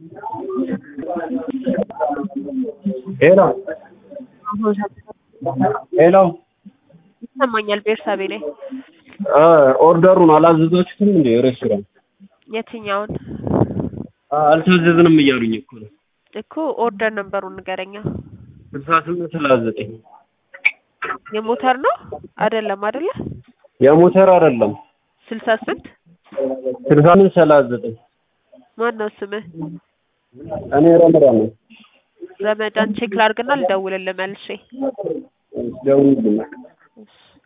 ሄሎ ሄሎ ይሰማኛል። ቤርሳቤ ነኝ። አ ኦርደሩን አላዘዛችሁትም እንዴ? ሬስቶራንት የትኛውን አልታዘዝንም እያሉኝ እኮ ነው። እኮ ኦርደር ነበሩን ንገረኛ። ስልሳ ስምንት ሰላሳ ዘጠኝ የሞተር ነው አይደለም? አይደለ? የሞተር አይደለም። ስልሳ ስንት ስልሳ ስምንት ሰላሳ ዘጠኝ ማን ነው ስምህ? እኔ ረመዳን ነው። ረመዳን ቼክ ላድርግና ልደውልልህ መልሼ። ደውዪልኝ። እሺ